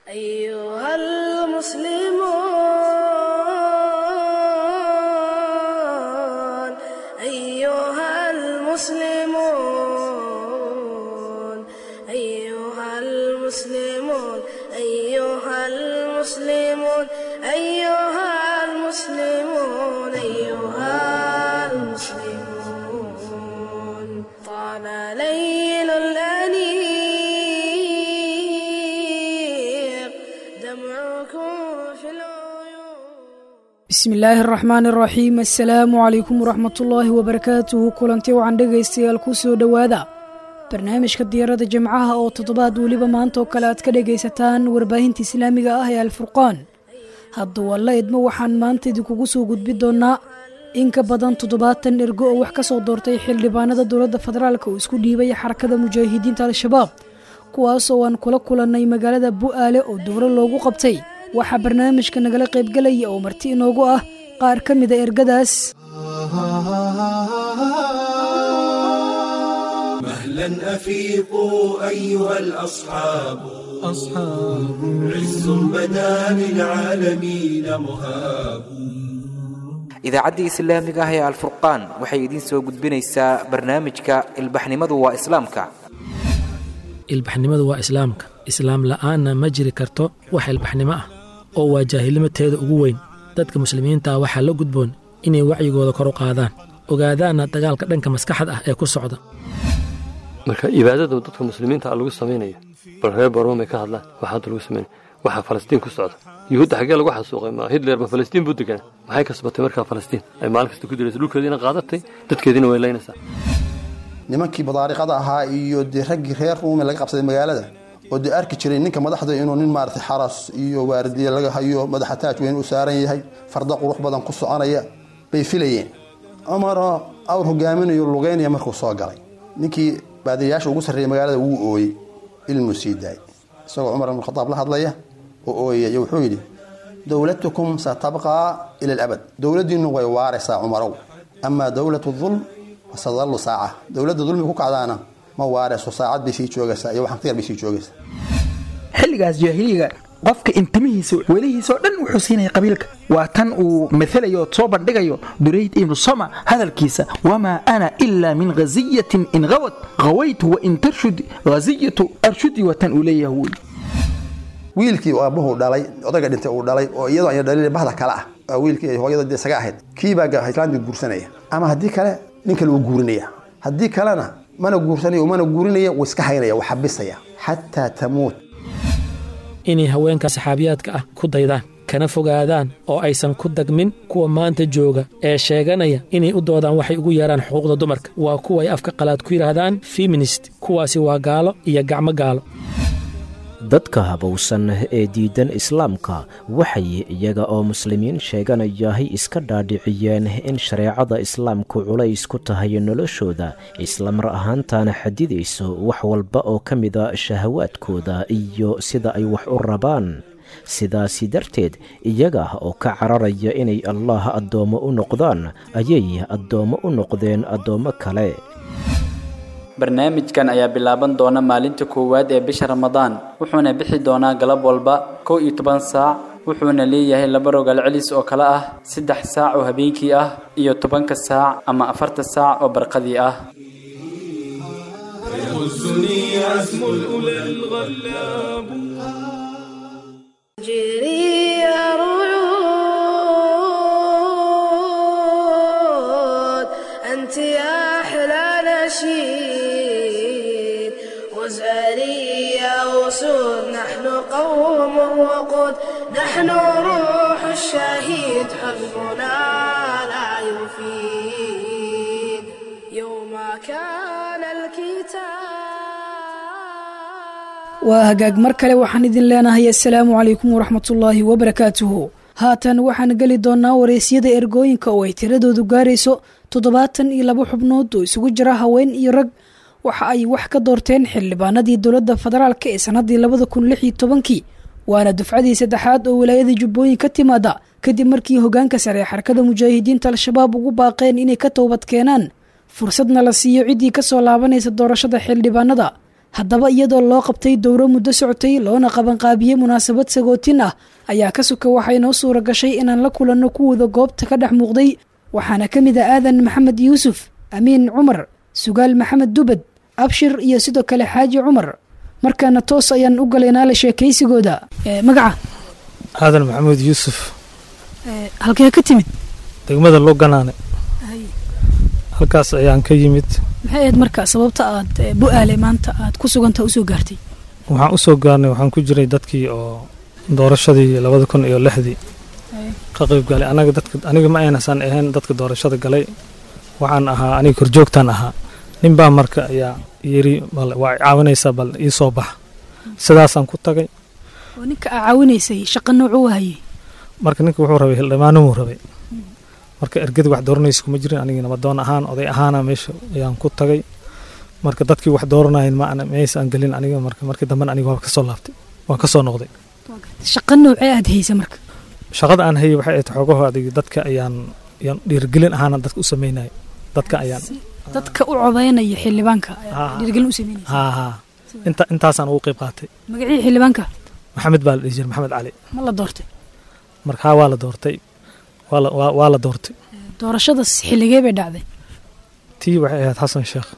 أيها المسلمون أيها المسلمون أيها المسلمون أيها المسلمون أيها المسلمون أيها المسلمون طال ليل الأنيق دمعكم في العيون bismillaahi araxmaan araxiim assalaamu calaykum waraxmatullaahi wabarakaatuhu kulanti wacan dhegaystayaal ku soo dhowaada barnaamijka diyaarada jimcaha oo toddobaad weliba maanta oo kale aad ka dhegaysataan warbaahinta islaamiga ah ee alfurqaan hadda walla idmo waxaan maanta idinkugu soo gudbi doonnaa in ka badan toddobaatan ergo oo wax ka soo doortay xildhibaanada dowladda federaalk oo isku dhiibay xarakada mujaahidiinta al-shabaab kuwaasoo aan kula kulannay magaalada bu'aale oo dowlo loogu qabtay waxaa barnaamijka nagala qaybgelaya oo marti inoogu ah qaar ka mida ergadaas مهلا أفيقوا أيها الأصحاب أصحاب عز بدا للعالمين مهاب idaacaddii islaamiga ah ee alfurqaan waxay idiin soo gudbinaysaa barnaamijka ilbaxnimadu waa islaamka ilbaxnimadu waa islaamka islaam la'aanna ma jiri karto wax ilbaxnimo ah oo waa jaahilnimateeda ugu weyn dadka muslimiinta ah waxaa la gudboon inay wacyigooda kor u qaadaan ogaadaanna dagaalka dhanka maskaxda ah ee ku socda marka ibaadada dadka muslimiinta ah lagu samaynayo bal reer baromay ka hadlaan waxaa hadda lagu samaynaya waxaa falastiin ku socda yuhuudda xaggee lagu xasuuqay ma hitler ma falastiin buu deganaa maxay kasbatay markaa falastiin ay maalin kasta ku diraysa dhulkeediina qaadatay dadkeediina way laynaysaa nimankii badaariqada ahaa iyo dee raggii reer ruume laga qabsaday magaalada oo dee arki jiray ninka madaxda inuu nin maaragtay xaras iyo waardiye laga hayo madaxa taaj weyn u saaran yahay farda qurux badan ku soconaya bay filayeen cumaroo awr hogaaminayo lugeynaya markuu soo galay ninkii baadiyayaasha ugu sarreeyay magaalada wuu ooyey ilmuu sii daayay isagoo cumar ibn khadaab la hadlaya oo ooyaya wuxuu yidhi dowlatukum satabqaa ila alabad dowladdiinnu way waaraysaa cumarow amaa dowlatu dulm fasadallu saaca dowladda dulmi ku kacdaana ma waarayso saacad bay sii joogaysaa iyo waxan ka yar bay sii joogaysaa xilligaas jaahiliga qofka intimihiisa welihiisao dhan wuxuu siinaya qabiilka waa tan uu maalayo soo bandhigayo durayd ibnu sama hadalkiisa wamaa ana ilaa min ghaziyatin in hawad hawaytu wain tarshud ghaziyatu arshudi waa tan uu leeyahay wy wiilkii aabbuhu dhalay odayga dhintay uu dhalay oo iyadoo aya dhalin bahda kale ah waa wiilkii ay hooyada dee isaga ahayd kiibaa islaamkii guursanaya ama haddii kale nin kale uu guurinaya haddii kalena mana guursanayo mana guurinaya wuu iska haynaya wuu xabisaya xataa tamuut inay haweenka saxaabiyaadka ah ku daydaan kana fogaadaan oo aysan ku dagmin kuwa maanta jooga ee sheeganaya inay u doodaan waxay ugu yeeraan xuquuqda dumarka waa kuwa ay afka qalaad ku yidhaahdaan feminist kuwaasi waa gaalo iyo gacmo gaalo dadka habowsan ee diidan islaamka waxay iyaga oo muslimiin sheeganayahay iska dhaadhiciyeen in shareecada islaamku culays ku tahay noloshooda islamar ahaantaana xadidayso wax walba oo ka mida shahawaadkooda iyo sida ay wax u rabaan sidaasi darteed iyaga oo ka cararaya inay allaah addoommo u noqdaan ayay addoommo u noqdeen addoommo kale barnaamijkan ayaa bilaaban doona maalinta koowaad ee bisha ramadaan wuxuuna bixi doonaa galab walba kow iyo toban saac wuxuuna leeyahay laba rogaal celis oo kale ah saddex saac oo habeenkii ah iyo tobanka saac ama afarta saac oo barqadii ah يغزني عزم الأولى الغلاب جري رعود أنت يا أحلى نشيد وزاري يا أسود نحن قوم وقود نحن روح الشهيد حزبنا لا يفيد يوم كان الكتاب waa hagaag mar kale waxaan idin leenahay assalaamu calaykum waraxmatullaahi wabarakaatuhu haatan waxaan geli doonnaa wareysyada ergooyinka oo ay tiradoodu gaarayso toddobaatan iyo laba xubnood oo isugu jira haween iyo rag waxa ay wax ka doorteen xildhibaanadii dowladda federaalk ee sannaddii labada kun lix iyo tobankii waana dufcadii saddexaad oo wilaayada jubbooyin ka timaada kadib markii hogaanka sare ee xarakada mujaahidiinta al-shabaab ugu baaqeen inay ka toobad keenaan fursadna la siiyo ciddii ka soo laabanaysa doorashada xildhibaanada haddaba iyadoo loo qabtay dowro muddo socotay loona qabanqaabiyey munaasabad sagootin ah ayaa ka suka waxay noo suura gashay inaan la kulanno kuwooda goobta ka dhex muuqday waxaana ka mid ah aadan maxamed yuusuf amiin cumar sugaal maxamed dubad abshir iyo sidoo kale xaaji cumar markaana toos ayaan u galaynaa la sheekaysigooda magaca aadan maxamuud yuusuf halkee ka timid degmada loganaane halkaas ayaan ka yimid maxay ahayd marka sababta aad bu-aale maanta aad ku suganta usoo gaartay waxaan u soo gaarnay waxaan ku jiray dadkii oo doorashadii labada kun iyo lixdii ka qayb galay anaga dadka aniga ma aynasaan ahayn dadka doorashada galay waxaan ahaa aniga korjoogtaan ahaa ninbaa marka ayaa yiri bal waa caawinaysaa bal ii soo bax sidaasaan ku tagay oo ninka aa caawinaysay shaqa noocuu hayay marka ninka wuxuu rabay hildhibaanimuu rabay marka ergadi wax dooranaysa kuma jirin anigii nabadoon ahaan oday ahaana meesha ayaan ku tagay marka dadkii wax dooranayen ma maysaan gelin aniga marka markii dambena aniga waa kasoo laabtay waan kasoo noqday shaqa noocee aad haysa marka shaqada aan hayay waxay ahayd xoogaho adig dadka ayaan ayaan dhiirigelin ahaana dadka u sameynaya dadka ayaan dadka u codaynaya xildhibaanka dhiirigelin u sameynaysa haa haa inta intaasaan ugu qayb qaatay magacii xildhibaanka maxamed baa la dhihi jiray maxamed cali ma la doortay marka haa waa la doortay waa la waa waa la doortay doorashadaas xilligee bay dhacday tii waxay ahayd xasan sheekh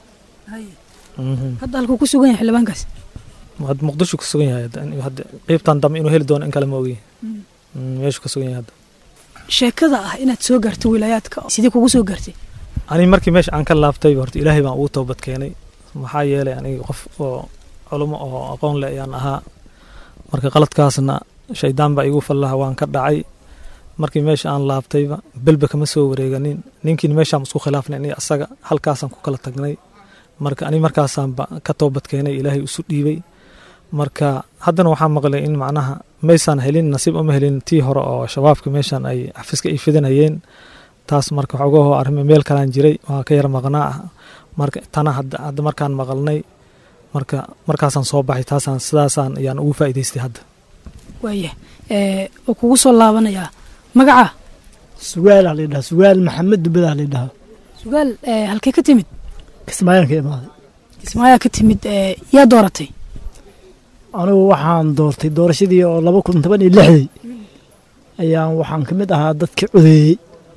hadda halkuu ku sugan yahay xildhibaankaas hadda muqdisho ku sugan yahay hadda qeybtan dambe inuu heli doono in kale ma ogiy meeshu ka sugan yahay hadda sheekada ah inaad soo gaartay wilaayaadka sidee kugu soo gaartay aniga markii meesha aan ka laabtay horta ilaahay baan ugu toobad keenay maxaa yeelay aniga qof oo culimo oo aqoon leh ayaan ahaa marka qaladkaasna shaydaan baa igu fallaha waan ka dhacay markii meesha aan laabtayba belba kama soo wareeganin ninkiina meeshaan isku khilaafnay aniga asaga halkaasaan ku kala tagnay marka aniga markaasaanba ka toobad keenay ilaahay isu dhiibay marka haddana waxaa maqlay in macnaha maysaan helin nasiib uma helin tii hore oo shabaabka meeshaan ay xafiiska ay fidinayeen taas marka xoogahoo arrimo meel kalaan jiray waa ka yar maqnaa ah marka tana hadda markaan maqalnay marka markaasaan soo baxay taasaan sidaasaan ayaan ugu faa'iidaystay hadda waaya oo kugu soo laabanayaa magaca sugaalaa laydhaha sugaal maxamed dubadaa laydhahaa sugaal halkee ka timid kismaayaan ka imaaday kismaayaa ka timid yaa dooratay anigu waxaan doortay doorashadii oo laba kun toban iyo lixdii ayaan waxaan ka mid ahaa dadkii codeeyey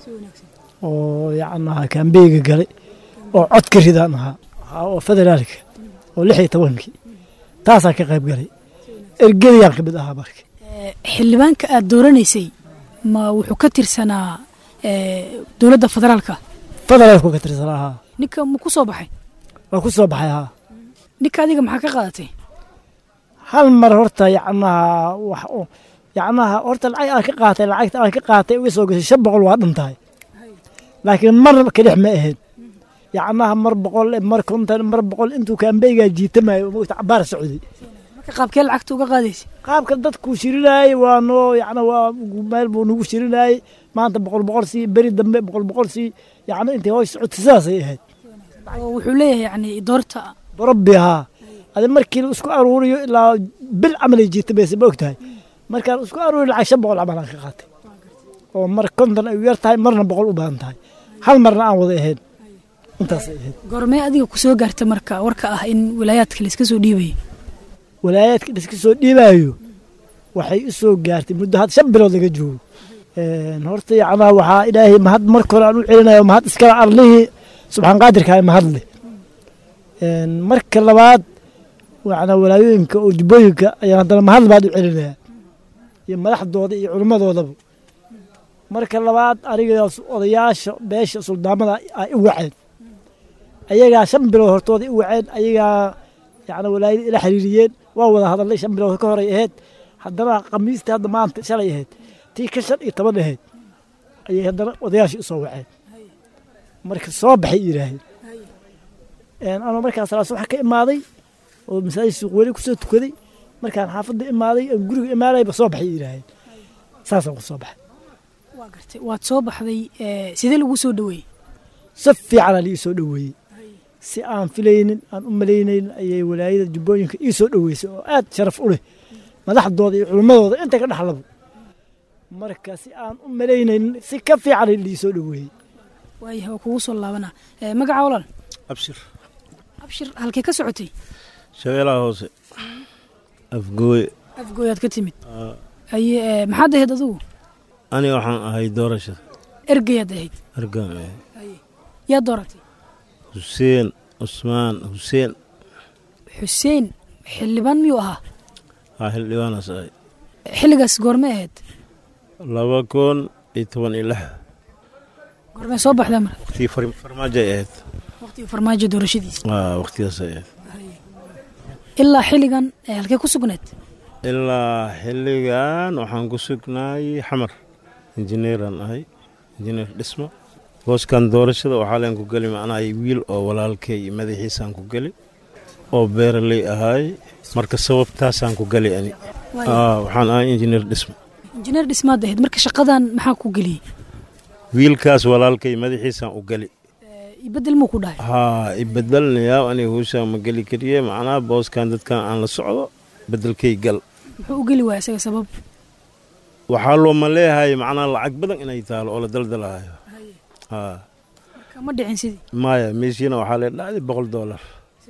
oo yacnaha kaambeyga galay oo codka ridaan ahaa oo federaalka oo lix iyo tobankii taasaan ka qayb galay ergadayaan ka mid ahaa marka xildhibaanka aad dooranaysay ma wuxuu ka tirsanaa dowladda federaalka federaalku ka tirsanaa haa ninka ma ku soo baxay waa ku soo baxay haa ninka adiga maxaa ka qaadatay hal mar horta yacnaha wax yacnaha horta lacag aan ka qaatay lacagta aan ka qaatay uga soo gashay shan boqol waa dhan tahay laakiin mar kadhex ma ahayn yacnaha mar boqol mar konton mar boqol intuu kaambeygaa jiitamayo mogta cabaar socday marka qaabkee lacagta uga qaadaysa qaabka dadkuu shirinaayey waa noo yacna waa meel buu nagu shirinaayey maanta boqol boqol sii beri dambe boqol boqol sii yacna intay hoos socotay sidaasay ahayd oo wuxuu leeyahay yani doorta rabbi haa adi markii la isku aruuriyo ilaa bil camalay jiitamaysa ma og tahay markaan isku aruuriyo lacag shan boqol camal aan ka qaatay oo mar konton ay u yar tahay marna boqol u badan tahay hal marna aan wada ahayn intaasay ahayd goormee adiga ku soo gaarta marka warka ah in wilaayaadka layska soo dhiibayo walaayaadka layska soo dhiibayo waxay u soo gaartay muddo had shan bilood laga joogo horta yacnaa waxaa ilaahay mahad marka hore aan u celinayo mahad iskala arlihii subxaan qaadirkaa mahad leh marka labaad yacnaa walaayooyinka oo jubbooyinka ayaan haddana mahad labaad u celinayaa iyo madaxdooda iyo culimmadoodaba marka labaad anigaas odayaasha beesha suldaamada ay u waceen ayagaa shan bilood hortooda i waceen ayagaa yacna walaayada ila xiriiriyeen waa wada hadalnay shan bilood ka horay ahayd haddana khamiistii hadda maanta shalay ahayd tii ka shan iyo toban ahayd ayay haddana odayaashii u soo waceen marka soo baxay yidhaaheen anoo markaas salaas waxa ka imaaday oo masaajid suuq weli kusoo tukaday markaan xaafadda imaaday aan guriga imaanayba soo baxay yidhaaheen saasaan ku soo baxay waa gartay waad soo baxday sidee lagu soo dhoweeyey si fiicanaa liii soo dhoweeyey si aan filaynin aan u malaynaynin ayay walaayada jubbooyinka ii soo dhoweysay oo aad sharaf u leh madaxdooda iyo culimmadooda inta ka dhexlaba marka si aan u malaynaynin si ka fiicanay lii soo dhoweeyey waayahay waa kugu soo laabanaa magaca walaal abshir abshir halkee ka socotay shabeelaha hoose afgooye afgooyaad ka timid aye ee, maxaad ahayd adugu aniga waxaan ahay doorashada ergayaad ahayd argaan ahay yaa dooratay xuseen cusmaan xuseen xuseen xildhibaan miyuu ahaa haa xildhibaanaas ahay xilligaas goormay ahayd laba kun iyo toban iyo lix goormay soo baxdaa marka waqtigii far- farmaajo ay ahayd waqtigii farmaajo doorashadiisa aa waqtigaas ay ahayd ilaa xilligan ee halkee ku sugneed ilaa xilligan waxaan ku sugnaay xamar injineeraan ahay injineer dhismo booskan doorashada waxaa leen ku geli macnaha wiil oo walaalkay iyo madaxiisaan ku geli oo beeraley ahaay marka sababtaasaan ku geli ani Waayo. Aa, waxaan ahay injineer dhismo injineer dhismaad ahayd marka shaqadan maxaa ku geliyey wiilkaas walaalkay madaxiisaan u geli ibedel muu ku dhahay haa ibedelnayaa aniga huushaan ma geli kariye macnaha booskan dadkan aan la socdo bedelkay gal muxuu u geli waaya isaga sabab waxaa looma leeyahay macnaha lacag badan inay taalo oo la daldalahayo haa kama dhicin sidii maya meeshiina waxaa lee dhacday boqol doolar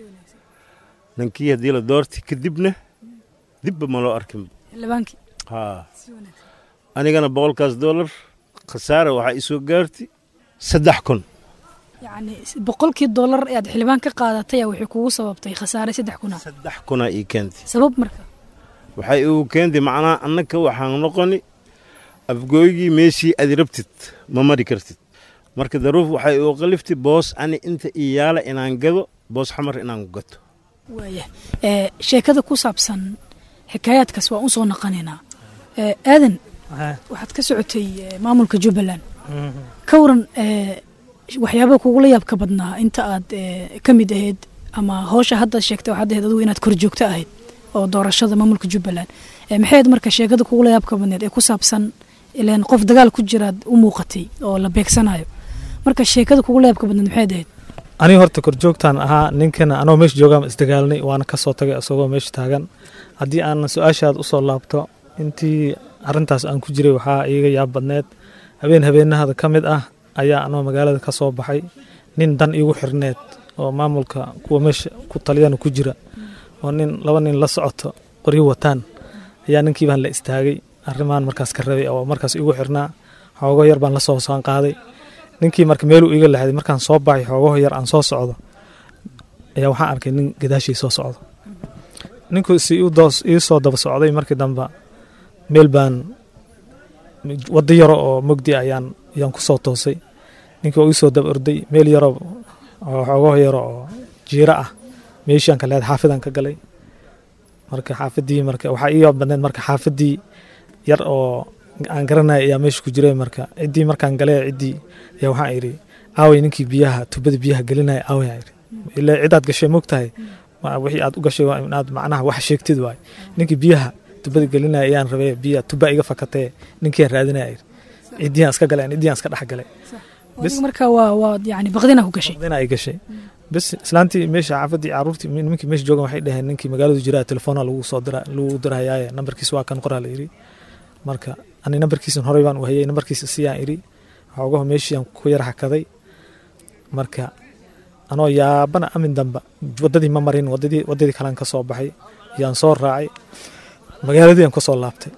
ninkii haddii la doorti kadibna dibba ma loo arkin xildhibaankii haa anigana boqolkaas doolar khasaare waxaa isoo gaarti saddex kun yacni boqolkii dollar ee aad xildhibaan ka qaadatay ayaa waxay kugu sababtay khasaare saddex kuna saddex kunaa ii keentay sabab marka waxay igu keentay macnaha annaka waxaan noqoni afgooygii meeshii aad rabtid ma mari kartid marka daruuf waxay igu qaliftay boos ani inta ii yaala inaan gado boos xamar inaan gato waaya ee sheekada ku saabsan xikaayaadkaas waa u soo naqanaynaa ee aadan waxaad ka socotay ee, maamulka jubbaland ka waran ee, waxyaabaha kugula yaabka badnaa inta aad ee, ka mid ahayd ama howsha hadda sheegtay waxaad ahayd adigu inaad kor joogto ahayd oo doorashada maamulka jubbaland ee, maxay ahayd marka sheekada kugula yaabka badneed ee ku saabsan ileen qof dagaal ku jiraad u muuqatay oo la beegsanayo marka sheekada kugula yaabka badneed maxay ahayd aniga horta korjoogtaan ahaa ninkana anoo meesha joogaan isdagaalnay waana ka soo tagay isagoo meesha taagan haddii aan su-aashaad usoo laabto intii arintaas aan ku jiray waxaa iiga yaab badneed habeen habeenahada ka mid ah ayaa anoo magaalada ka soo baxay nin dan iigu xirneed oo maamulka kuwa meesha ku taliyana ku jira oo nin laba nin la socoto qoryo wataan ayaa ninkii baan la istaagay arrimaan markaas ka rabay oo markaas iigu xirnaa xoogo yar baan la soo saan qaaday ninkii marka meeluu iiga laxday markaan soo baxay xoogaho yar aan soo socdo ayaa waxaan arkay nin gadaashii soo socdo ninku si ii soo daba socday markii dambe meel baan waddo yaro oo mogdi ayaan ayaan ku soo toosay ninkii oo ii soo daba orday meel yaro oo xoogaho yaro oo jiiro ah meeshaan ka leed xaafidaan ka galay marka xaafadii marka waxaa ii badneed marka xaafadii yar oo aan garanaya ayaa meesha ku jiray marka ciddii markaan galay ciddii ayaa waxaan idhi aaway ninkii biyaha tubada biyaha gelinaya aaway aan idhi ilaa cidaad gashay mogtahay wixii aad u gashay waa inaad macnaha wax sheegtid waay ninkii biyaha tubada gelinaya ayaan rabay biya tuba iga fakatee ninkii aan raadinaya idhi ciddiyaan iska galay ciddiyaan iska dhex galay marka waa waa yani baqdina ku gashay baqdina ay gashay bas islaantii meesha xaafadii caruurtii nimankii meesha joogan waxay dhaheen ninkii magaaladu jiraa telefoona lagu soo dira lagu dirayaaye nambarkiis waa kan qoraa la yidhi marka ani nambarkiisan horey baan u hayay nambarkiisa siyaan idhi xoogaho meeshiiaan ku yar hakaday marka anoo yaabana amin damba waddadii ma marin wadadii waddadii kalean ka soo baxay yaan soo raacay magaaladii aan ka soo laabtay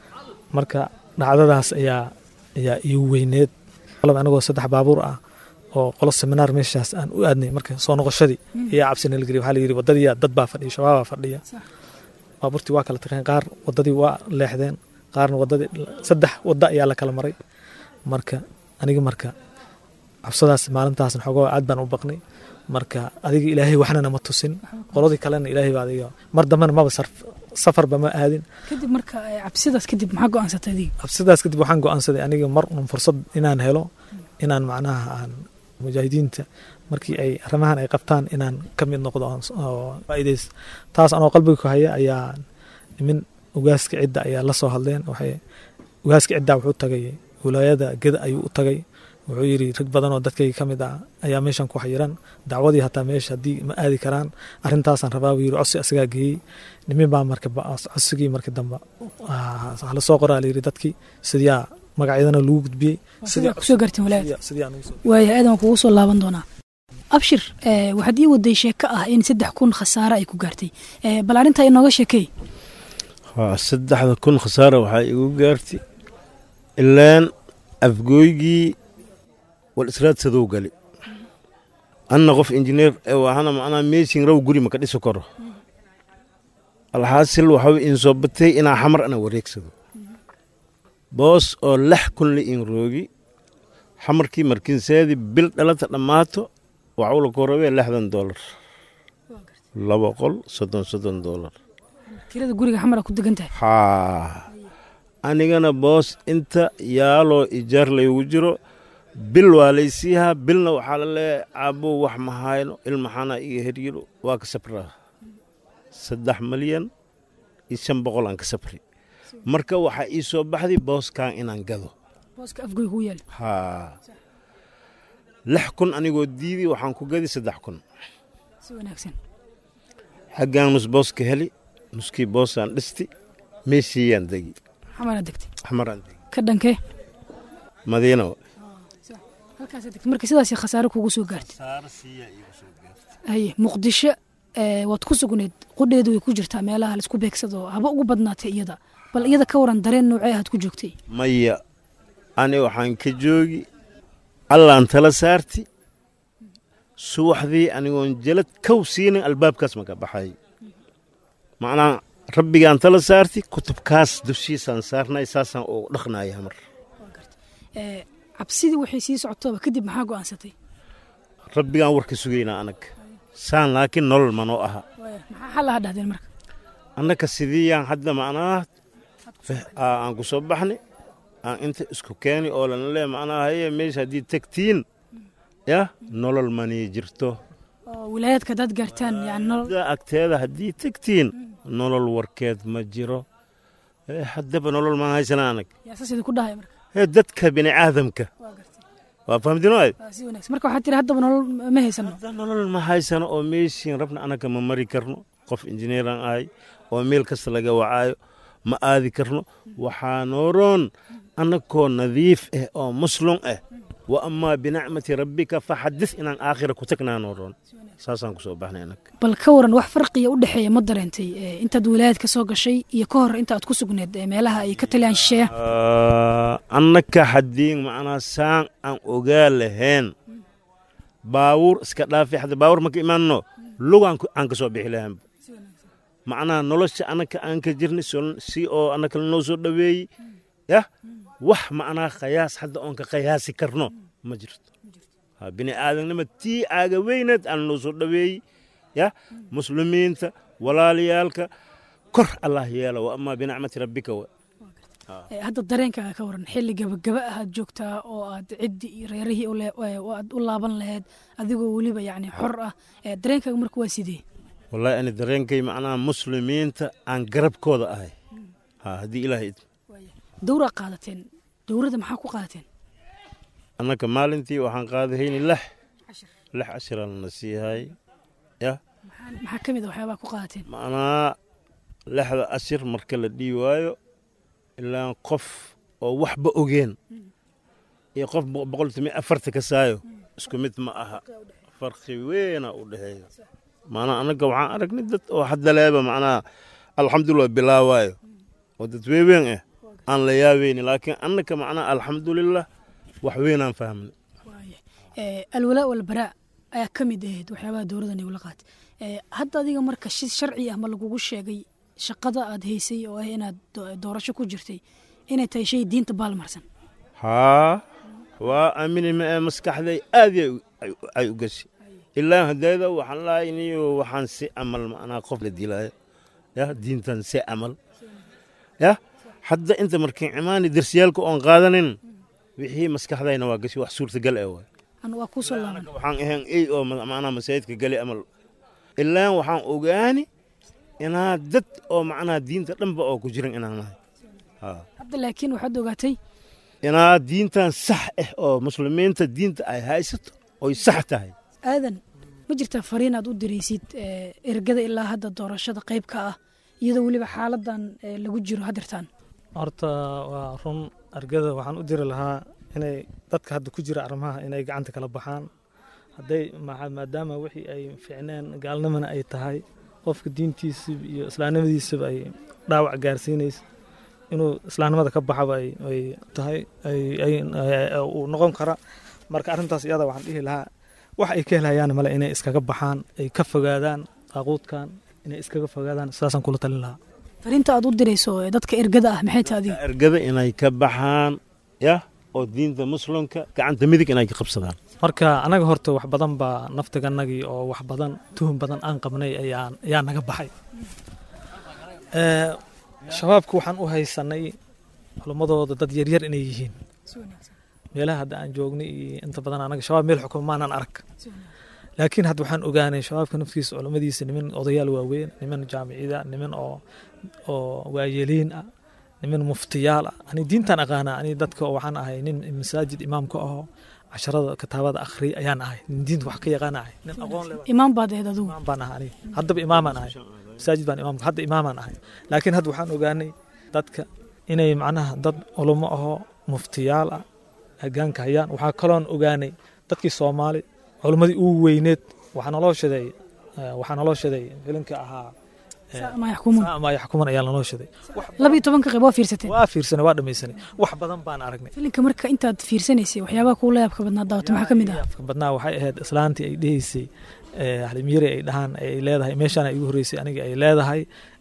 marka dhacdadaas ayaa ayaa iigu weyneed anagoo saddex baabuur ah oo qolo seminaar meeshaas aan u aadnay marka soo noqoshadii ayaa cabsi nala geliy waxaa la yidhi waddadii dad baa fadhiya shabaabaa fadhiya baabuurtii waa kala tageen qaar waddadii waa leexdeen qaarna waddadii saddex wadda ayaa la kala maray marka aniga marka cabsadaas maalintaasna xogoo aad baan u baqnay marka adiga ilaahay waxna nama tusin qoladii kalena ilaahay baa adiga mar dambena maba safarba ma aadin kadib marka cabsidaas kadib maxaa go-aansatay adiga cabsidaas kadib waxaan go-aansaday aniga mar un fursad inaan helo inaan macnaha aan mujaahidiinta markii ay arrimahan ay qabtaan inaan ka mid noqdo oo faa'iidays taas anoo qalbiga ku haya ayaa min ugaaska cidda ayaa la soo hadleen waxay ugaaska cidda wuxuu tagay wilaayada geda ayuu u tagay wuxuu yidhi rag badan oo dadkayga ka mid ah ayaa meeshan ku xayiran dacwadii hataa meesha haddii ma aadi karaan arrintaasaan rabaa buu yidhi codsi asagaa geeyey nimin baa marka codsigii marka dambe hala soo qoraa la yidhi dadkii sidiyaa magacyadana lagu gudbiyey kusoo gaarteen walaad waaya aadan waan kugu soo laaban doonaa abshir eh, waxaad ii waday sheeko ah in saddex kun khasaare ay ku gaartay Eh, bal arrintaa inooga sheekey haa saddexda kun khasaara waxaa igu gaartay ilaan afgooygii wal israadsadow gali anna qof injineer ee waxana macnaa meeshin raw guri maka dhisi karo alxaasil waxaa in soo batay inaa xamar ana wareegsado boos oo lix kun la in roogi xamarkii markinseedi bil dhalata dhammaato waxuu la korabee lixdan doolar laba qol soddon soddon doolar kirada guriga xamara ku degan tahay haa anigana boos inta yaaloo ijaar laygu jiro bil waa laysiihaa bilna waxaa la leeyahay caabo wax ma hayno ilmaxana iga heryiro waa ka sabraa saddex malyan iyo shan boqol aan ka sabri marka waxaa ii soo baxday booskan inaan gado booska afgoy ku yaal haa lix kun anigoo diidi waxaan ku gadi saddex kun si wanaagsan xaggaan nus boos ka heli nuskii boosaan dhisti meeshiiyaan degi xamara degtay axmaraan degi ka dhankee madiina halkaasa degtay marka sidaas khasaare kugu soo gaartay haye muqdisho eh, waad ku sugneed qudheedu way ku jirtaa meelaha laisku beegsado haba ugu badnaatay iyada bal iyada ka waran dareen noocee ahaad ku joogtay maya ani waxaan ka joogi allaan tala saarti subaxdii anigoon jalad kow siinin albaabkaas maka baxay macnaa rabbigaan tala saarti kutubkaas dushiisaan saarnay saasaan ugu dhaqnaya mar Eh, cabsidii waxay sii socotoba kadib maxaa go'aansatay rabbigaan warka sugaynaa anag saan laakiin nolol manoo aha maxaa xal aha dhahdeen marka annaka sidiiyaan hadda macnaa feh- aa, aan ku soo baxni aan inta isku keeni oo lana lee macnaa haye meesha haddii tegtiin ya nolol manii jirto oo wilaayaadka haddaad gaartaan yani nolol da agteeda haddii tegtiin nolol warkeed ma jiro Eh, haddaba nolol maan haysana anag yaa saas idinku dhahay marka ee dadka bini aadamka waa fahamtinoy waa si wanaagsan marka waxaad tiri haddaba nolol ma haysano nolol ma haysano oo meeshiin rabna anaga ma mari karno qof injineeran ahay oo meel kasta laga wacaayo ma aadi karno waxaa nooroon annagoo nadiif ah oo muslum ah wa amaa binacmati rabbika faxadis inaan aakhira ku tagnaa nooroon saasaan ku soo baxnay anag bal ka waran wax farqiya u dhexeeya ma dareentay Eh, intaad wilaayad ka soo gashay iyo ka hor inta aad ku sugneed eh, meelaha ay ka taliyaan shisheeya annaka haddii macnaa saan aan ogaa lahayn baabuur iska dhaafi hadda baabuur marka imaanno lugaan ku- aan ka soo bixi lahayn macnaa nolosha annaka aan ka jirnay sol- si oo annaka lanoo soo dhoweeyey yah wax macnaa khayaas hadda oon ka khayaasi karno ma jirto Ha, bini aadamnima tii aaga weyneed aan lanoo soo dhoweeyey yah muslimiinta walaalayaalka kor allah yeela wa amaa binacmati rabbika wa Eh, hadda dareenkaaga ka waran xilli gabagaba ahaad joogtaa oo aad ciddi iyo reerihii u le- eh, oo aad u laaban lahayd adigoo weliba yacni xor ah Eh, dareenkaaga marka waa sidee wallaahi ani dareenkay macnaha muslimiinta aan garabkooda ahay ha haddii ilaahay idmo dowraa qaadateen dowradda maxaa ku qaadateen annaka maalintii waxaan qaadahayni lix lix cashiraan na siihay yah Maxaa- maxaa ka mid a waxyaabaa ku qaadateen macnaa lixda cashir marka la dhii waayo ilaa qof oo waxba ogeen iyo qof boq- boqol timi afarta ka saayo isku mid ma aha farqi weynaa u dhexeeya macnaa annaga waxaan aragnay dad oo hadda leeba macnaa alxamdulilah bilaawaayo oo dad weeweyn ah aan la yaabeyni laakiin annaka macnaa alxamdulilah wax weynaan fahmnay Eh, alwalaa walbaraa ayaa ka mid ahayd waxyaabaha dowladdan ay ula qaatay Eh, hadda adiga marka si sharci ah ma lagugu sheegay shaqada aad haysay oo ah inaad do- doorasho ku jirtay inay tahay shay diinta baalmarsan haa waa aamini ma ee maskaxday aad ay u- ay- ay u gashay ilaa hadeeda waxaan lahay niyo waxaan si amal macnaa qof la dilaayo ya diintan si amal ya hadda inta markiin imaani darsiyaalka oon qaadanin wixii maskaxdayna waa gashay wax suurtagal ee waay an waa kuu soo laaban waxaan ahayn ey oo ma- macnaa masaajidka gali amal ilaa waxaan ogaani inaa dad oo macnaa diinta dhanba oo ku jiran inaan nahay haa hadda laakiin waxaad ogaatay inaa diintan sax ah oo muslimiinta diinta ay haysato oy sax tahay aadan ma jirtaa fariin aad u diraysid eh, ergada ilaa hadda doorashada qayb ka ah iyadoo weliba xaaladan eh, lagu jiro hadirtaan horta waa run argada waxaan u diri lahaa inay dadka hadda ku jira arrimaha inay gacanta kala baxaan hadday maadaama wixii ay ficneen gaalnimana ay tahay qofka diintiisaba iyo islaamnimadiisaba ay dhaawac gaarsiinaysa inuu islaamnimada ka baxaba ay tahay uu noqon kara marka arrintaas iyada waxaan dhihi lahaa wax ay ka helayaan male inay iskaga baxaan ay ka fogaadaan daaquudkan inay iskaga fogaadaan sidaasaan kula talin lahaa fariinta aad u dirayso ee dadka ergada ah maxay tahay adiga ergada inay ka baxaan yah oo diinta muslimka gacanta midig inay ka qabsadaan marka anaga horta wax badan baa naftiganagii oo wax badan tuhun badan aan qabnay ayaa naga baxay shabaabka waxaan u haysanay culummadooda dad yaryar inay yihiin meelaha hadda aan joognay iyo inta badan anaga shabaab meel xukuma maanan arag laakiin hadda waxaan ogaanay shabaabka naftiisa culummadiisa niman odayaal waaweyn niman jaamicida niman oo oo waayeliin ah niman muftiyaal ah ani diintaan aqaana ani dadka waxaan ahay nin masaajid imaamka aho casharada kitaabada akhri ayaan ahay nin diinta wax ka yaqaan ahay nin aqoon leh imaam baad ahayd adigu imaam baan ahay aniga haddaba imaamaan ahay masaajid baan imaamka hadda imaamaan ahay laakiin hadda waxaan ogaanay dadka inay macnaha dad culummo ahoo muftiyaal ah hagaanka hayaan waxaa kaloon ogaanay dadkii soomaali culummadii ugu weyneed waxaa naloo shaday waxaa naloo shaday filimka ahaa ma yaxkumuun ma yaxkuman ayaa lanoo shaday labiyo tobanka qayb waa fiirsateen waa fiirsanay waa dhamaysanay wax badan baan aragnay filimka marka intaad fiirsanaysay waxyaabaha kuula yaabka badnaa daawata maxaa ka mid ah yaabka badnaa waxay ahayd islaantii ay dhehaysay halimyari ay dhahaan ay leedahay meeshaan igu horreysay aniga ay leedahay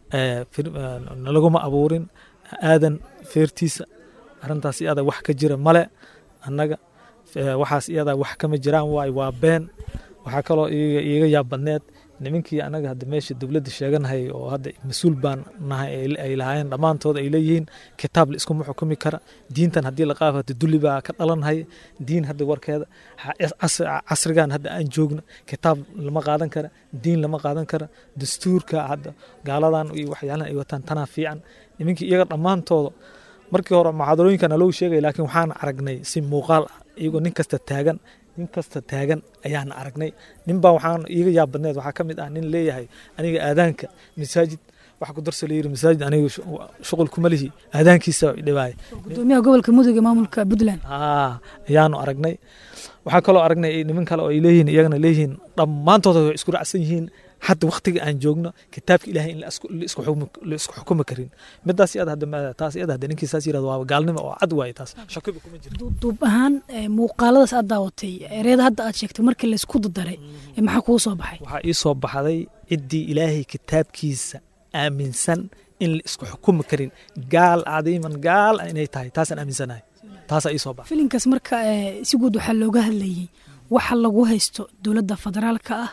nalaguma abuurin aadan feertiisa arrintaas iyada wax ka jira male annaga waxaas iyada wax kama jiraan waay waa been waxaa kaloo iiga yaab badneed nimankii anaga hadda meesha dowladda sheeganahay oo hadda mas-uul baan nahay ay lahaayeen dhammaantood ay leeyihiin kitaab la iskuma xukumi kara diintan haddii la qaafata dulli baa ka dhalanhay diin hadda warkeeda casrigan hadda aan joogno kitaab lama qaadan kara diin lama qaadan kara dastuurka hadda gaaladan iyo waxyaalahan ay wataan tanaa fiican nimankii iyaga dhammaantooda markii hore muxaadarooyinka naloo sheegay laakiin waxaan aragnay si muuqaal ah iyagoo nin kasta taagan nin kasta taagan ayaan aragnay ninbaa waxaan iiga yaab badneed waxaa ka mid ah nin leeyahay aniga aadaanka masaajid waxa ku darsa layiri masaajid aniga shuqul kuma lihi aadaankiisa dhibaay gudoomiyaha gobolka mudug ee maamulka puntland haa ayaanu aragnay waxaa kaloo aragnay niman kale oo ay leeyihiin iyagana leeyihiin dhammaantooda way isku raacsan yihiin hadda waktiga aan joogno kitaabka ilaahay in la isku xukumi karin midaas iyada hadda taas iyada hadda ninkii saas yirahdo waa gaalnimo oo cad waaye taas shakiba kuma jiro duub ahaan muuqaaladaas aad daawatay ereeda hadda aad sheegtay markii laysku dadaray maxaa kuu soo baxay waxaa ii soo baxday ciddii ilaahay kitaabkiisa aaminsan in la isku xukumi karin gaal cadiiman gaal inay tahay taasaan aaminsanahay taasaa ii soo baxay filinkaas marka si guud waxaa looga hadlayay waxa lagu haysto dowladda federaalka ah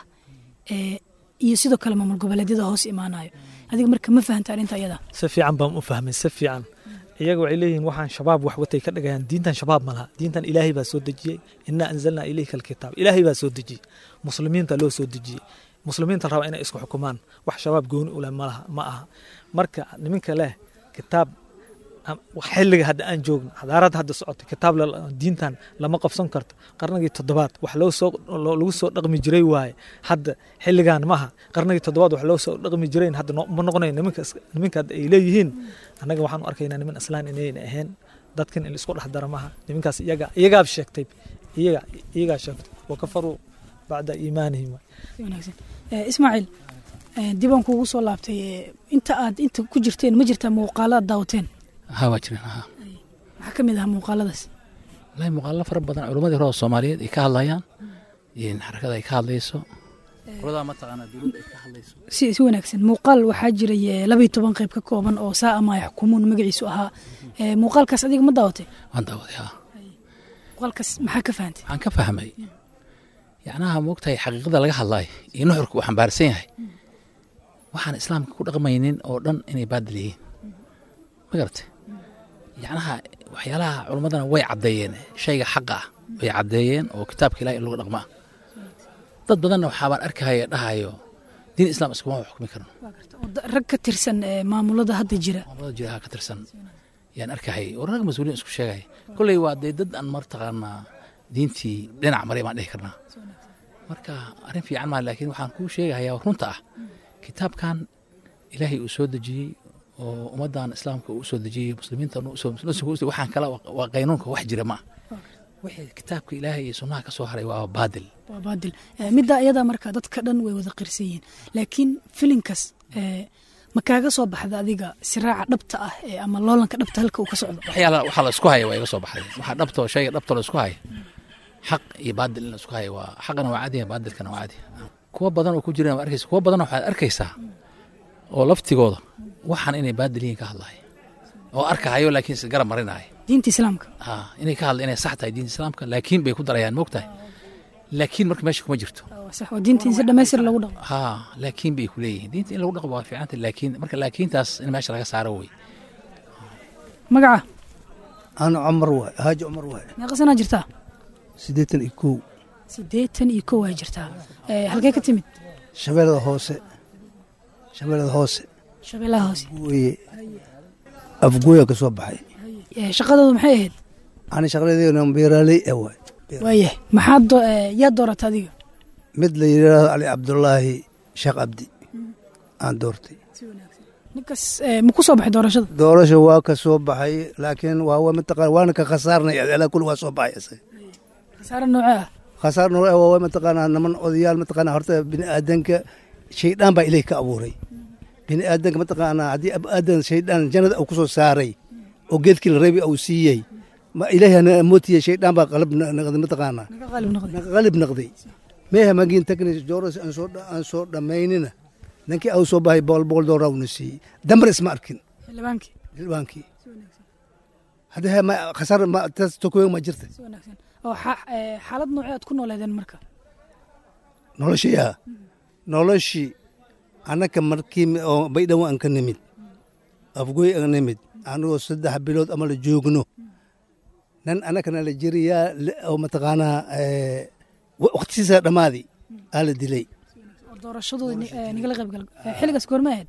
iyo sidoo kale maamul goboleedyada hoos imaanayo adiga marka ma fahanta arrinta iyada si fiican baan u fahmay si fiican iyaga waxay leeyihiin waxaan shabaab wax watay ka dhigayaan diintan shabaab ma laha diintan ilaahay baa soo dejiyey innaa anzalnaa ilayka alkitaab ilaahay baa soo dejiyey muslimiinta loo soo dejiyey muslimiinta raba inay isku xukumaan wax shabaab gooni u leh malaha ma aha marka niminka leh kitaab xilliga hadda aan joogno xadaarada hadda socota kitaab diintan lama qabsan karto qarnigii toddobaad wax loo soo lagu soo dhaqmi jiray waaye hadda xilligan maaha qarnigii toddobaad wax loo soo dhaqmi jirayn hadda ma noqonayo niminka niminka hadda ay leeyihiin annaga waxaan u arkaynaa niman islaan inayna ahayn dadkan in isku dhex dara maaha niminkaas iyaga iyagaab sheegtay iyaga iyagaa sheegtay wa kafaruu bacda iimaanihim ismaaciil dibaan kuugu soo laabtay inta aad inta ku jirteen ma jirtaa muuqaalo aad daawateen haa waa jireen haa maxaa ka mid ahaa muuqaaladaas wallahi muuqaalo fara badan culimmadii hore oo soomaaliyeed ay ka hadlayaan xarakada ay ka hadlayso qoladaa mataqaanaa dowladda ay ka hadlayso si si wanaagsan muuqaal waxaa jiray labayo toban qayb ka kooban oo saa ama yaxkumuun magaciisu ahaa muuqaalkaas adiga ma daawatay waan daawaday haa muuqaalkaas maxaa ka fahantay waxaan ka fahmay yacnaha moogtahay xaqiiqada laga hadlaay iyo nuxurka uu xambaarsan yahay waxaan islaamka ku dhaqmaynin oo dhan inay baadil yihiin ma garatay yacnaha waxyaalaha culummadana way caddeeyeen shayga xaqa ah way caddeeyeen oo kitaabka ilahi in lagu dhaqmaa dad badanna waxaabaan arkahaya dhahayo diin islaam iskuma xukmi karno rag ka tirsan maamulada hadda jira maamulada jira ka tirsan yaan arkahayay oo rag mas-uuliin isku sheegaya kolley waa dee dad aan martaqaanaa diintii dhinac maray baan dhihi karnaa marka arrin fiican maa laakiin waxaan kuu sheegahayaa runta ah kitaabkan ilaahay uu soo dejiyey oo ummaddan islaamka uu soo dejiyey muslimiinta waxaan kala waa qaynuunka wax jira ma wixii kitaabka ilaahay iyo sunnaha ka soo haray waa baadil waa baadil Eh, midda iyada marka dadka dhan way wada qirsan yihiin laakiin filinkas eh, ma kaaga soo baxda adiga siraaca dhabta ah ee ama loolanka dhabta halka uu ka socdo waxyaala waxaa la isku haya waa iga soo baxday waxaa dhabtoo shayga dhabtoo la isku haya xaq iyo baadil in la isku haya waa xaqana waa cadiya baadilkana waa cadiya kuwa badan oo ku jiraan waa arkaysa kuwa badan waxaad arkaysaa oo laftigooda waxaan inay baadil yihiin ka hadlaya oo arkahayo laakiin is garab marinaya diinta islaamka ha inay ka hadla inay sax tahay diinta islaamka laakiin bay ku darayaan moogtahay laakiin marka meesha kuma jirto waa sax oo diinta in si dhammaystir lagu dhaqo ha laakiin bay ku leeyihiin diinta in lagu dhaqo waa fiicanta laakiin marka laakiintaas in meesha laga saaro wey magaca أنا عمر واي هاج عمر واي meeqa sanaa jirtaa سيديتن إكو siddeetan iyo kow aa jirtaa Eh, halkee ka timid شبيلة هوسة شبيلة هوسة shabeellaha hoose وي أفقويا كسو بحي Eh, shaqadoodu maxay ahayd أنا شغلة دي أنا بيرالي أواي waayah maxaad do- eh, yaa doorata adiga مثل يرى علي عبد الله شيخ عبدي أنا دورتي ninkas eh, ma ku soo baxay doorashada doorasha waa ka soo baxay laakiin waa waa mataqaan waana ka khasaarnay alaa kul waa soo baxay isaga khasaare noocee ah khasaar noo waa waa mataqaanaa niman odayaal mataqaanaa horta bini aadanka shaydaan baa ilaah ka abuuray bini aadanka mataqaanaa haddii ab aadan shaydaan jannada uu ku soo saaray oo geedkii la reebi uu siiyey ma ilaahi hana mootiya shaydaan baa qalab na- naqday mataqaanaa naga qaalib noqday qalib naqday meeha magin tagnis jooras aan soo dha- aan soo dhammaynina ninkii au soo baxay boqol boqol doolar uuna siiyey dambar isma arkin xildhibaankii xildhibaankii hadda he ma khasaar ma taas tokoyo ma jirta si wanaagsan oo xa- eh, xaalad noocee aad ku nooleedeen marka noloshiyaa noloshii annaka markii mi- oo baydhawo aan ka nimid afgoy aan nimid anigoo saddex bilood ama la joogno nan annakana la jiriyaa le- oo mataqaanaa eh, wa- waqtigiisa dhammaadi aa la dilay oo doorashadooda ni- eh, nigala qayb gal Eh, xilligaas goorma ahayd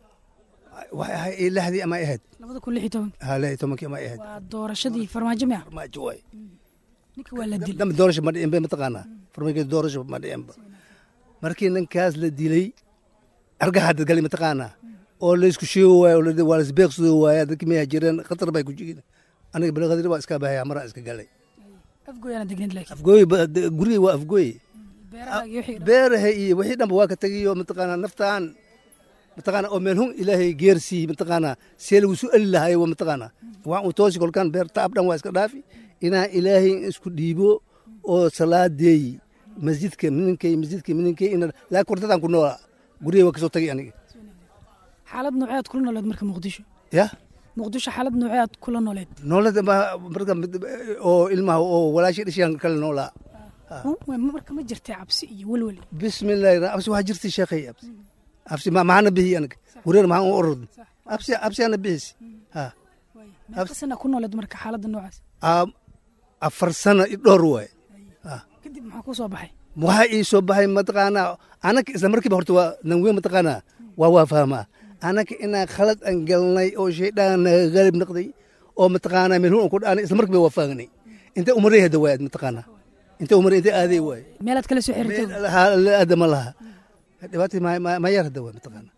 waxay ahay lixdii ama ahayd labada kun lix iyo tobanka ha lix iyo tobankii ama ahayd waa doorashadii farmaajo mi ah farmaajo waay ninka waa la dilay dambe doorasho ma dhicin ba mataqaanaa farmaajo doorasho ma dhicinba markii ninkaas la dilay argaxa dadgali mataqaanaa oo laysku sheego waayo oo la- waa laisbeeqsado waaya dadkii meyaa jireen khatar bay ku jigin aniga balaqadiri waa iska bahaya maraa iska galay afgooyaana degneed laakiin afgooy ba- de- gurigay waa afgooy beeraha iyo wixii dhan. beeraha iyo wixii dhanba waa ka tegiyo mataqaanaa naftaan mataqaanaa oo meel hun ilaahay geersii mataqaanaa see lagu su eli lahayo waa mataqaanaa waxaan uu toosi kolkaan beer taab dhan waa iska dhaafi inaan ilaahay isku dhiibo oo salaadeey masjidka mininkay masjidka mininkay ina laakiin kordadaan ku noolaa gurigay waa kasoo tagay aniga xaalad noocee aad kula nooleed marka muqdisho ya muqdisho xaalad noocee aad kula nooleed noolada ma- marka mid- oo ilmaha oo walaashii dhashaan kale noolaa Wa- marka ma jirtay cabsi iyo welwel bismillahi ra- absi waxaa jirtay sheekhay absi absi ma- maxaana bihiy aniga wareer maxaan u orod absi absiyaana bihisi ha meeqa sana ku nooleed marka xaaladda noocaas Aa- afar sano i dhowr waay kadib maxaa ku soo baxay waxaa ii soo baxay mataqaanaa anaka isla markiiba horta waa nanweyn mataqaanaa waa waa fahmaa anaka inaan khalad aan galnay oo shaydaan naga galib noqday oo mataqaanaa meel hun aan ku dhaanay isla markiiba waa faagnay intay umaray hadda waay mataqaanaa intay umaray intay aaday waay meelaad kala soo xiriirtay la aada ma laha dhibaatii ma yar hadda waay mataqaanaa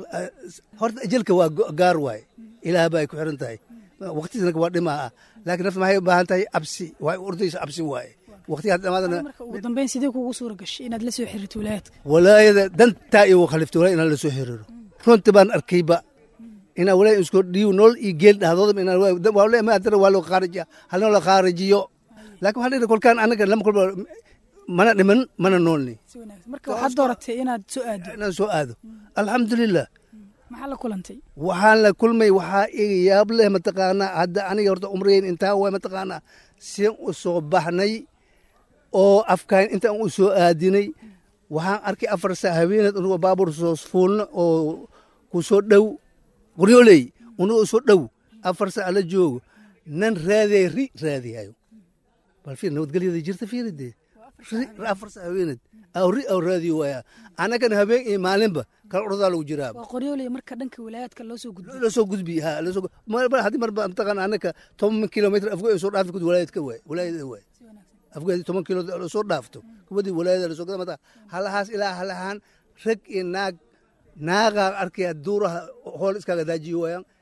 horta ajalka waa go- gaar waay ilaah baa ay ku xiran tahay waqtiisana waa dhimaa ah laakiin nafta maxay u baahan tahay cabsi waa ordaysa cabsi waaye waqtiga hadda dhamaadana marka ugu dambeyn sidee kuugu suura gashay inaad la soo xiriirto wilaayadka walaayada dantaa iyo khaliftay walaay inaan la soo xiriiro runtii baan arkayba inaa walaay isku dhiiw nool iyo geel dhahdooda inaan waa le ma adara waa loo khaarijiya halna la khaarijiyo laakiin waxaa dhihi kolkaan anaga lama kolba mana dhiman mana noolni marka waxaad dooratay inaad soo aado inaan soo aado alxamdulilah maxaa la kulantay waxaan la kulmay waxaa iga yaab leh mataqaanaa hadda aniga horta umrayn intaa waay mataqaanaa sian u soo baxnay oo afkaan intaan u soo aadinay waxaan arkay afar saa haweeneed unugoo baabuur soo fuulna oo ku soo dhow qoryooley unugoo soo dhow afar saa la joogo nan raadiyay ri raadiyayo bal fiir nabadgelyada jirta fiiridee afar saa haweeneed aw ri aw raadiyo waaya annagana habeen iyo maalinba kala ordaa lagu jiraa waa qoryooley marka dhanka wilaayadka loo soo gudbiyo loo soo gudbi ha loo soo mar haddii mar mataqaan annaka toban kilomitr afgo soo dhaafto kud walaayadka waay walaayada waay afgo haddii toban kilo soo dhaafto kuwadii walaayada lasoo gada mata halahaas ilaa halahaan rag iyo naag naagaa arkaya duuraha hool iskaaga daajiyo waayaan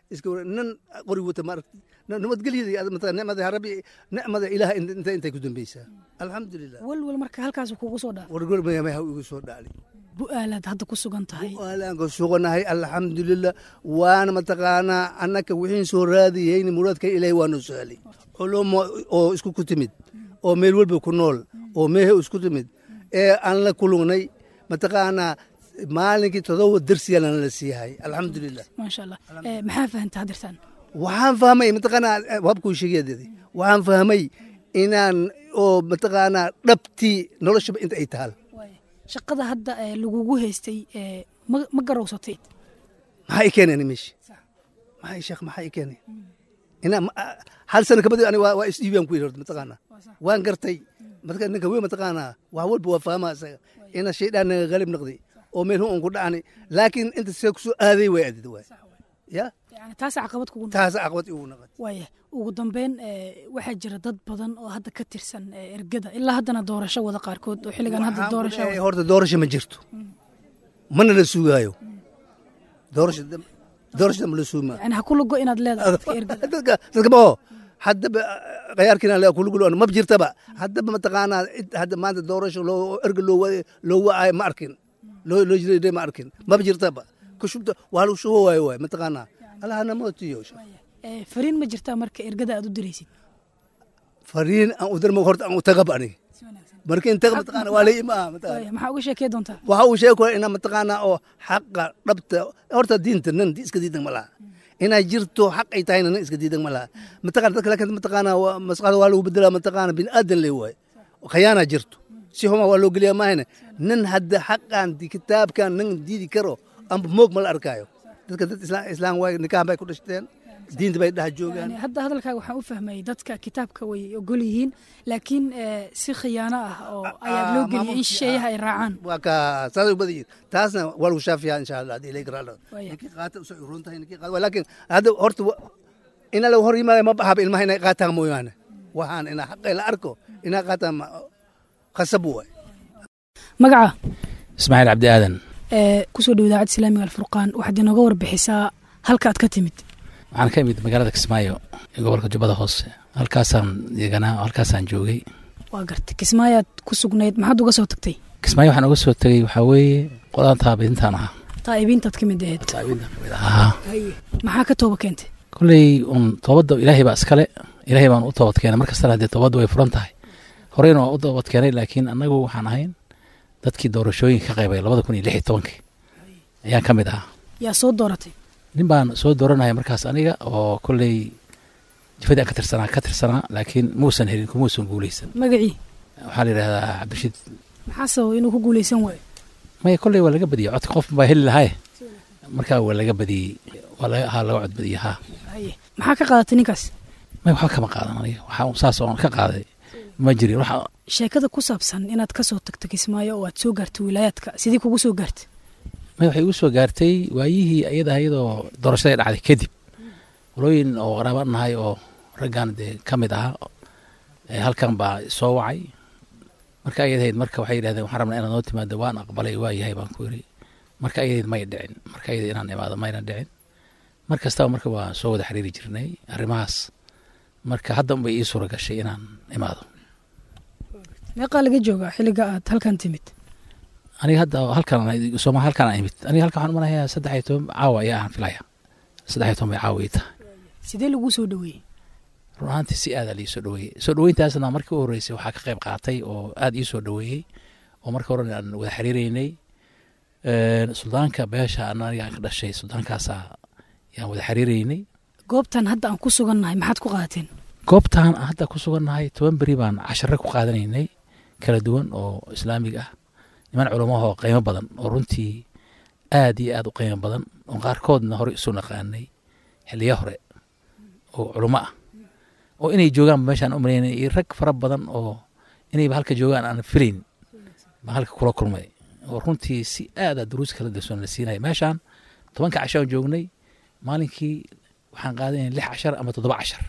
iska war nan qori wata ma aragti nabadgelyada mataqaa nicmada rabbi nicmada ilaah inta intay ku dambeysaa alxamdulilah walwal marka halkaas kugu soo dhaaf wargol mayamaha igu soo dhacli bu'aalaad hadda ku sugan tahay bu'aalaan ku suganahay alxamdulilah waana mataqaanaa annaka wixiin soo raadiyeyni muraadka ilaahay waanu sahlay culumo oo isku ku timid oo meel walba ku nool oo meehe isku timid ee aan la kulungnay mataqaanaa maalinkii todoba darsiyaana la siihay alxamdulilah maasha allah maxaa fahanta hadirtaan waxaan fahmay mataqaanaa habkuu sheegayadeedi waxaan fahmay inaan oo mataqaanaa dhabtii noloshaba inta ay tahal shaqada hadda lagugu haystay ma garowsatay maxaa i keeneen meesha maxaa sheekh maxaa i keenay ina hal sano kabadi ani waa isdhiibiyaan ku yidhi horta mataqaanaa waan gartay marka ninka wey mataqaanaa wax walba waa fahmaa isaga ina shaydaan naga qalib noqday oo meel hun ku dhacni laakiin inta see kusoo aaday way adid waay ya yani taas caqabad kugu taas caqabad igu noqotay waaya ugu dambeyn waxaa jira dad badan oo hadda ka tirsan ergada ilaa haddana doorasho wada qaarkood oo xilligan hadda doorasho horta doorasho ma jirto mana la sugaayo doorasho doorasho ma la suuma yani ha ku lugo inaad leedahay dadka ergada dadka dadka oo haddaba qayaarkiina le kulugul ma jirtaba haddaba mataqaanaa hadda maanta doorasho loo erga loo loo wacaayo ma arkin loo loo jiray ma arkin maba jirtaba kushubta waa lagu shubo waayo waay mataqaanaa allahana mootiyo fariin ma jirtaa marka ergada aad u diraysid fariin aan u dirmo horta aan u tagab ani marka in taga mataqaana waa lay imaa maxaa uga sheekey doontaa waxa uu sheegi kara inaa mataqaanaa oo xaqa dhabta horta diinta nan iska diidan ma laha inay jirto xaq ay tahayna nan iska diidan ma laha mataqana dadka laakiin mataqaanaa masqada waa lagu bedelaa mataqaana bin aadan le waay khayaana jirto si huma waa loo geliyaa maahane nan hadda xaqan kitaabkan nan diidi karo amba moog ma la arkaayo dadka dad islaam waay nikahan bay ku dhashteen diinta bay dhex joogaan hadda hadalkaaga waxaan u fahmayay dadka kitaabka way ogol yihiin laakiin si khiyaano ah oo ayaa loo geliyay in shisheeyaha ay raacaan waa ka saasay u badan yihin taasna waa lagu shaafiyaa insha allah haddii ilayka raadho ninkii qaata usoo iroon tahay ninkii qaata laakiin hadda horta ina lagu hor yimaada ma baxaba ilmaha inay qaataan mooyaane waxaan inaa xaqay la arko inaa qaataan khasab waay magaca ismaaciil cabdi aadan kusoo dhow idaacadda islaamiga alfurqaan waxaad inooga warbixisaa halka aad ka timid waxaan ka imid magaalada kismaayo ee gobolka jubbada hoose halkaasaan deganaa halkaasaan joogay waa gartay kismaayoad ku sugnayd maxaad uga soo tagtay kismaayo waxaan uga soo tegey waxaa weeye qolaan taabiintaan ahaa taa'ibiintaad ka mid ahayd taabiintaan ka mid ahaa maxaa ka tooba keentay kolley un toobadda ilaahay baa iskale ilaahay baan u toobad keenay mar kastana haddee toobadda way furan tahay horeyna waa u toobad keenay laakiin annagu waxaan ahayn dadkii doorashooyinka ka qaybay labada kun iyo lix iyo tobankii ayaan ka mid ahaa yaa soo dooratay nin baan soo dooranaya markaas aniga oo kolley jifadii aan ka tirsanaa ka tirsanaa laakiin muusan helin kumuusan guuleysan magacii waxaa la yidhahdaa cabdirashiid maxaa sababa inuu ku guuleysan waayo maya kolley waa laga badiyey codka qof baa heli lahaye markaa waa laga badiyey waa laga haa laga cod badiyey haa maxaa ka qaadatay ninkaas maya waxba kama qaadan aniga waxaa saas oon ka qaaday ma jirin waxa sheekada ku saabsan inaad ka soo tagto kismaayo oo aad soo gaartay wilaayaadka sidii kugu soo gaartay may waxay igu soo gaartay waayihii iyada iyadoo doorashadai dhacday kadib walooyin oo qaraaba nahay oo raggan dee ka mid ahaa halkan baa soo wacay marka ayadahayd marka waxay yidhahdeen waxaan rabnaa inaad noo timaado waan aqbalay waa yahay baan ku yidhi marka ayadahayd may dhicin marka ayada inaan imaado mayna dhicin mar kastaba marka waa soo wada xiriiri jirnay arrimahaas marka hadda unbay ii suura gashay inaan imaado meeqaa laga joogaa xilliga aad halkan timid aniga hadda halkan sooma halkan aan imid aniga halkan waxaan umanayaa saddex iyo toban caawa ayaa aan filaya saddex iyo toban bay caawa ii tahay sidee laguu soo dhoweeyey run ahaantii si aadaa lii soo dhoweeyey soo dhoweyntaasna markii u horreysay waxaa ka qayb qaatay oo aad ii soo dhoweeyey oo marka horena aan wada xiriireynay suldaanka beesha aniga aan ka dhashay suldaankaasaa yaan wada xiriireynay goobtan hadda aan ku sugannahay maxaad ku qaadateen goobtan hadda ku sugannahay toban beri baan cashare ku qaadanaynay kala duwan oo islaamiga ah niman culamahoo qiimo badan oo runtii aad iyo aad u qiimo badan oo qaarkoodna hore isu naqaanay xiliyo hore oo culamo ah oo inay joogaan meeshaan u malaynay iyo rag fara badan oo inayba halka joogaan aan filayn baan halka kula kulmay oo runtii si aada duruus kala darsoon la siinaya meeshaan tobanka casho aan joognay maalinkii waxaan qaadanaya lix cashar ama toddoba cashar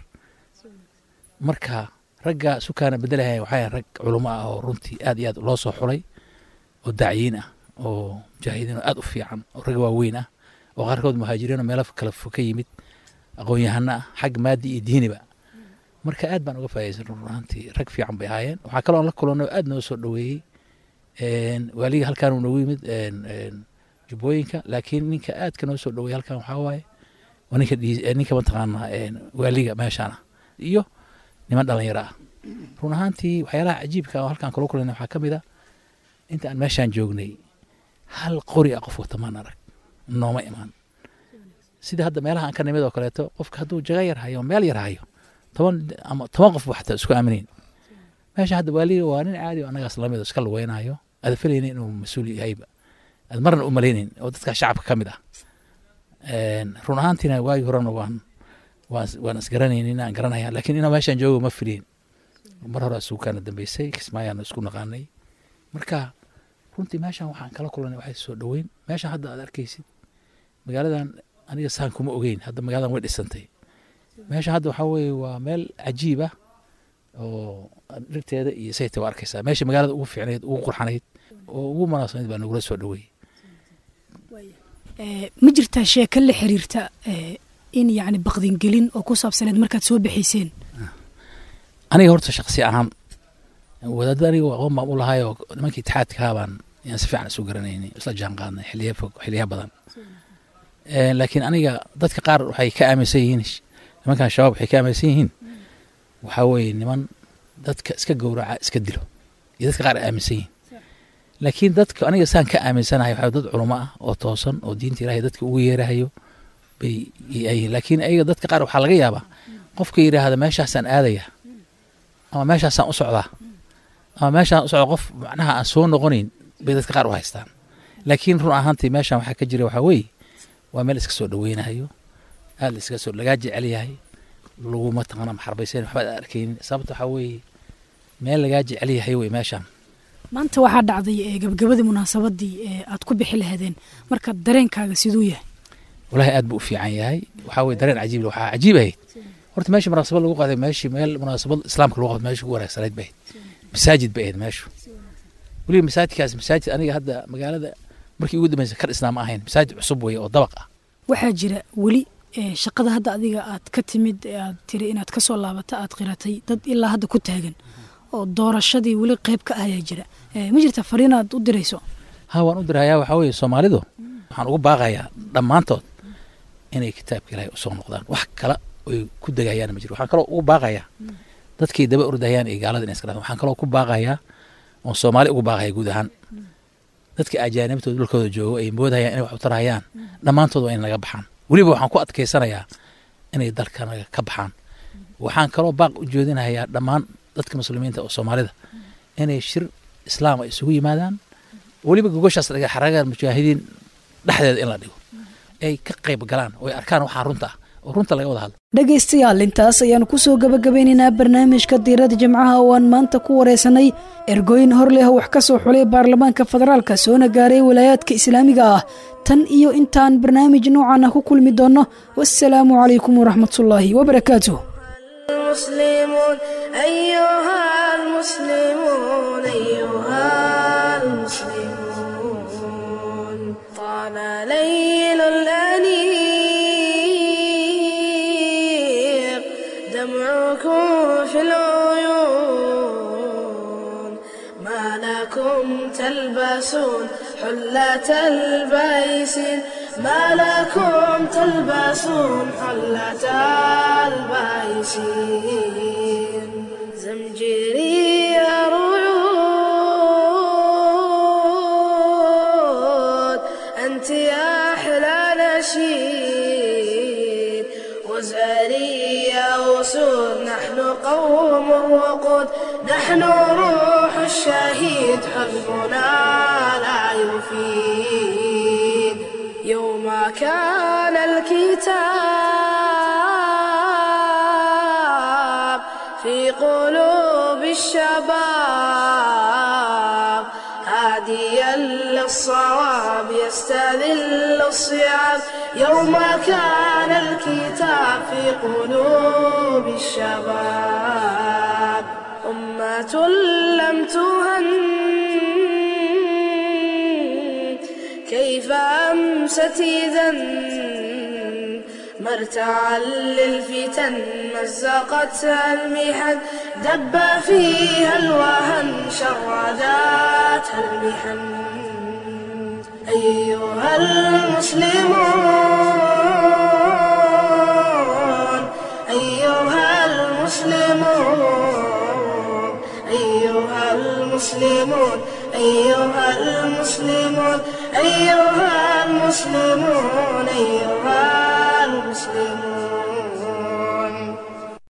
marka ragga sukaana bedelahay waxay rag culamo ah oo runtii aad iyo aad loo soo xulay oo dacyiin ah oo mujaahidiin oo aad u fiican oo rag waaweyn ah oo qaarkood muhaajiriin oo meelo kala fog ka yimid aqoon-yahano ah xag maadi iyo diiniba marka aad baan uga faa'idaysan run ahaantii rag fiican bay ahaayeen waxaa kaloo la kulanay oo aad noo soo dhoweeyey waaliga halkaan uu noogu yimid jubbooyinka laakiin ninka aadka noo soo dhoweeyey halkaan waxaa waaye waa ninka ninka mataqaanaa waaliga meeshaan ah iyo niman dhalinyaro ah run ahaantii waxyaalaha cajiibka oo halkaan kula kulanay waxaa ka mid a inta aan meeshaan joognay hal qori ah qof wata maan arag nooma imaan sida hadda meelaha aan ka nimid oo kaleeto qofka hadduu jaga yar hayo meel yar hayo toban ama toban qof xataa isku aaminin meesha hadda waaliga waa nin caadi oo annagaas lamid iska lugeynayo aad filaynin inuu mas-uul yahayba aad marna u malaynin oo dadka shacabka ka mid ah run ahaantiina waagii horena waan waan isgaranaynin aan garanaya laakiin inaa meeshaan joogo ma filiin mar hore isugu kaana dambeysay kismaayaan isku naqaanay marka runtii meeshaan waxaan kala kulanay waxay soo dhoweyn meeshaan hadda aad arkaysid magaaladan aniga saan kuma ogeyn hadda magaaladan way dhisantay meesha hadda waxaa weeye waa meel cajiib ah oo dhirteeda iyo sayta waa arkaysaa meesha magaalada ugu fiicnayd ugu qurxanayd oo ugu munaasabnayd baa nagula soo dhoweeyey ma jirtaa sheeko la xiriirta in yacni baqdingelin oo ku saabsaneed markaad soo bixayseen aniga horta shaksi ahaan wadaadda aniga aqoon baan u lahay oo nimankii itixaadkaa baan yaan si fiican isu garanaynay isla jaan qaadnay xiliya fog xiliya badan laakiin aniga dadka qaar waxay ka aaminsan yihiin nimankan shabaab waxay ka aaminsan yihiin waxaa weeye niman dadka iska gowraca iska dilo iyo dadka qaar ay aaminsan yihiin laakiin dadka aniga saan ka aaminsanahay waxaa dad culamo ah oo toosan oo diinta ilaahay dadka ugu yeerahayo bay yihiin laakiin ayaga dadka qaar waxaa laga yaabaa qofka yidhaahda meeshaasaan aadaya ama meeshaasaan u socdaa ama meeshaan u socda qof macnaha aan soo noqonayn bay dadka qaar u haystaan laakiin run ahaantii meeshaan waxaa ka jira waxaa weeye waa meel iska soo dhoweynahayo aad la iska soo lagaa jecel yahay laguma taqana maxarbaysan waxba ad arkaynin sababta waxaa weeye meel lagaa jecel yahay wey meeshaan maanta waxaa dhacday gabagabadii munaasabadii ee aad ku bixi lahaydeen marka dareenkaaga siduu yahay walahi aad buu u fiican yahay waxaa weye dareen cajiib waxaa cajiib ahayd horta meeshii munaasabad lagu qaaday meeshii meel munaasabad islaamka lagu qaaday meeshii ugu wanaagsanayd bay ahayd masaajid bay ahayd meeshu weliba masaajidkaas masaajid aniga hadda magaalada markii ugu dambeysay ka dhisnaa ma ahayn masaajid cusub weeye oo dabaq ah waxaa jira weli shaqada hadda adiga aad ka timid ee aad tiri inaad ka soo laabata aad qiratay dad ilaa hadda ku taagan oo doorashadii weli qayb ka ayaa jira ma jirta fariin aad u dirayso ha waan u dirayaa waxaa weeye soomaalidu waxaan ugu baaqayaa dhammaantood inay kitaabka ilaahay usoo noqdaan wax kale oy ku degayaan ma jiro waxaan kaloo ugu baaqayaa dadkay daba ordayaan iyo gaalada inay iska dhafaan waxaan kaloo ku baaqayaa oon soomaali ugu baaqaya guud ahaan dadka ajaanibtooda dhulkooda joogo ay moodayaan inay wax u tarayaan dhammaantood waa in naga baxaan weliba waxaan ku adkaysanayaa inay dalkanaga ka baxaan waxaan kaloo baaq u jeedinayaa dhammaan dadka muslimiinta oo soomaalida inay shir islaam ay isugu yimaadaan weliba gogoshaas dhiga xaraga mujaahidiin dhexdeeda in la dhigo ay ka qayb galaan oo ay arkaan waxaa runta ah oo runta laga wada hadlo dhegaystayaal intaas ayaanu kusoo gabagabeynaynaa barnaamijka diirada jimcaha oo aan maanta ku wareysanay ergooyin hor leh wax ka soo xulay baarlamaanka federaalka soona gaaray walaayaadka islaamiga ah tan iyo intaan barnaamij noocan ah ku kulmi doonno wassalaamu calaykum waraxmatullaahi wabarakaatuh المسلمون أيها المسلمون أيها المسلمون طال ليل الأنيق دمعكم في العيون ما لكم تلبسون حلة البيسين ما لكم تلبسون حلة البيسين زمجري ريود أنت يا أحلى نشيد وزاري يا أسود نحن قوم وقود نحن روح الشهيد حزبنا لا يفيد يوم كان الكتاب في قلوب الشباب هاديا للصواب يستذل الصيام يوم كان الكتاب في قلوب الشباب أمة لم تهن كيف أمست إذا مرتعا للفتن مزقتها المحن دب فيها الوهن شرداتها المحن أيها المسلمون أيها المسلمون أيها المسلمون أيها المسلمون أيها المسلمون أيها